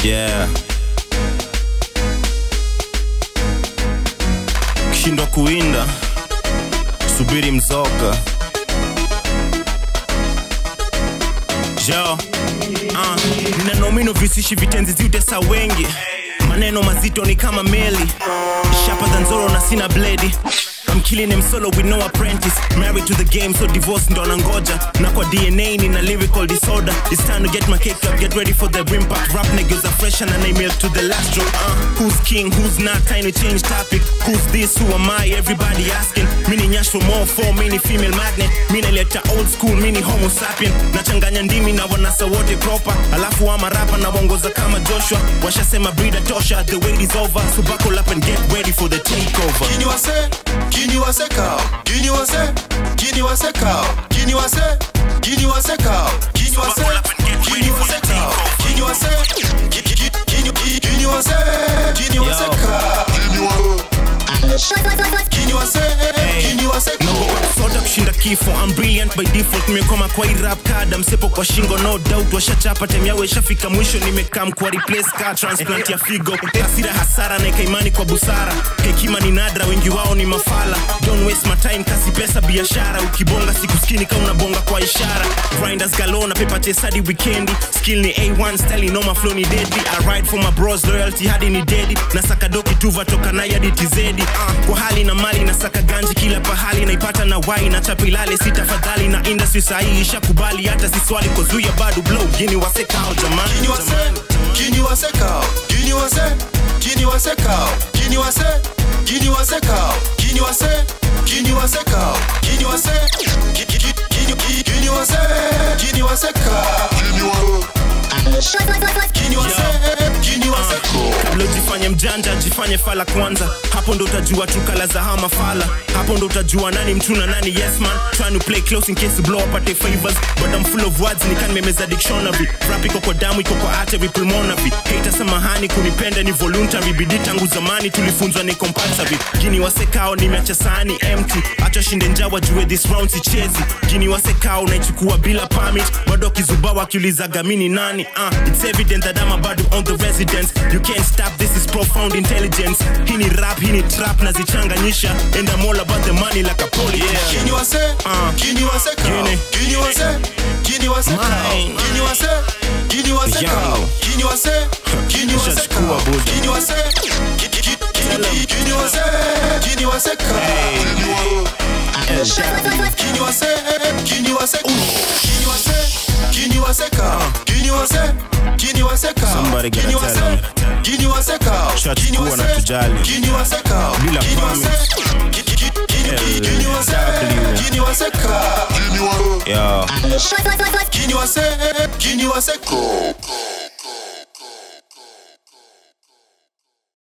yeah kishindwa kuinda subiri mzoga jo uh, nina nomino visishi vitenzi ziutesa wengi maneno mazito ni kama meli shapa than zoro na sina bledi I'm killing him solo with no apprentice Married to the game so divorce ndo nangoja Na kwa DNA nina lyrical disorder It's time to get my cake up, get ready for the impact Rap niggas are fresh and I milk to the last drop uh, Who's king, who's not, time to change topic Who's this, who am I, everybody asking Mini nyash for more, for mini female magnet Mini leta old school, mini homo sapien Nachanganya ndimi na wanasa wote proper Alafu ama rapa na wongoza kama Joshua Washasema breeder tosha, the wait is over So buckle up and get ready for the takeover Kini wase, kini wase kao, kini wase, kini wase kao, kini wase, kini wase kao, kini wase, kini wase kao, kini wase, ki- ki- ki- kini ki- kini wase, kini wase kao, kini wa- kini wase, kini wase kao. soda kushinda kifo I'm brilliant by default nimekoma kwa hii rap card msepo kwa shingo no doubt washachapa time yao ishafika mwisho nimekam kwa replace car transplant ya figo hasira hasara na imani kwa busara hekima ni nadra wengi wao ni mafala don't waste my time kasi pesa biashara ukibonga siku skini kama unabonga kwa ishara grinders galona paper chase hadi weekendi skill ni A1 style no my flow ni deadly I ride for my bros loyalty hadi ni deadly na saka doki tuva toka na hadi TZ uh, kwa hali na mali na saka ganji kila pahali naipata na wai na chapilale si tafadhali na industry sahihi ishakubali hata si swali kozuia bado blow gini wasekao jamani Kini wase, kini wase kao, kini wase, kini wase kao, kini wase, kini wase kao, kini wase, kini wase kao, kini wase, ki- ki- ki- kini ki- kini wase, kini wase kao, kini wa- kini wase, kini wase kao. kabla ujifanye mjanja jifanye fala kwanza hapo ndo utajua tu kala za hama fala hapo ndo utajua nani mtu na nani yes man trying to play close in case to blow up at the favors but I'm full of words nikan memeza dictionary rap iko kwa damu iko kwa artery pulmonary hater samahani kunipenda ni voluntary bidii tangu zamani tulifunzwa ni compulsory gini wasekao nimeacha sahani empty acha shinde njaa wajue this round sichezi gini wasekao naichukua bila permit bado kizuba wakiulizaga mini nani uh, it's evident that I'm bado on the residence you can't stop this is profound intelligence hii ni rap hii ni trap nazichanganyisha and I'm all about the money like a poly yeah. Kini wase, Uh. kini wase kao, Kini. kini wase, kini wase kao, Mine. kini wase, kini wase Young. kao, kini wase, kini wase Ushachukua kao, buda. kini wase, ki- ki- ki- kini- kini wase, kini wase kao, kini wa- Kini wase, kini wase kao, kini wase, kini wase kao, kini wase, kini wase kao, Somebody gotta kini tell wase, them. kini wase kao, Ushachukua kini na wase, tujali. kini wase kao, Bila kini wase, ki- ki- ki- kini- kini wase, LW. kini wase kao, kini wa- Yo. Kini wase, kini wase kao.